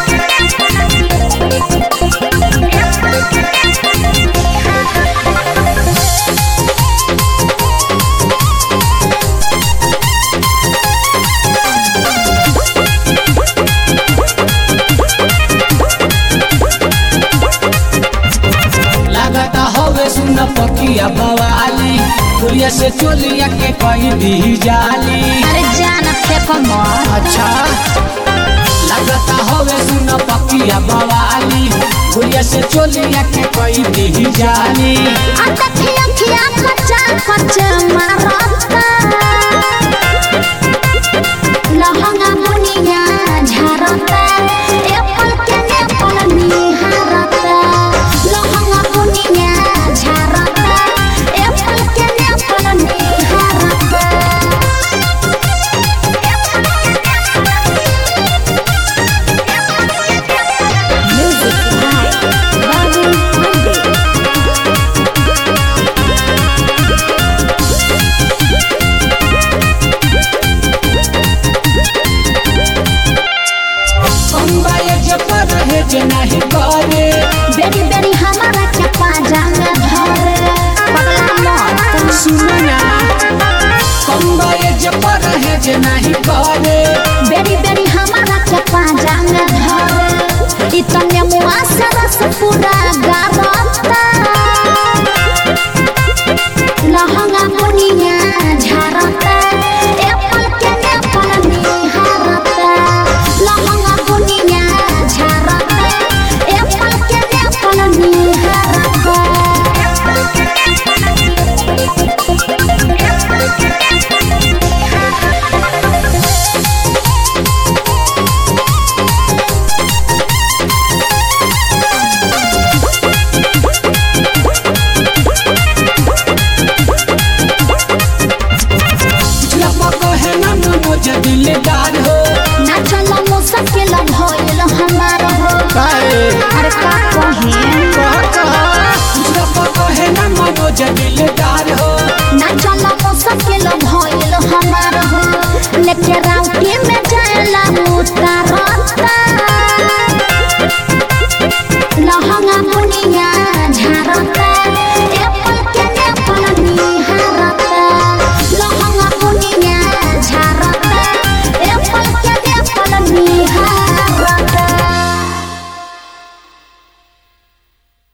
लागता हवे सुन पकिया बवाली दुनिया से चोलिया के कही दी जाली अरे जान फेंको मत अच्छा लागता हवे सुन पकिया बवाली दुनिया से चोलिया के कही दी जाली अटकिया खिया कच्चा कच्चा मारता लहंगा बुनिया झरता एप्पल के एप्पल निहारता लहंगा बुनिया झरता एप्पल के एप्पल निहारता म्यूजिक बाय बाबू पंडित बम्बई जे पर रहे जे नहीं करे बेरी बेरी हमारा चप्पा जांग धरे पगला मत सुनो ना बम्बई जे पर रहे जे नहीं करे बेरी बेरी हमारा चप्पा जांग धरे इतने मुआ से रस पूरा गार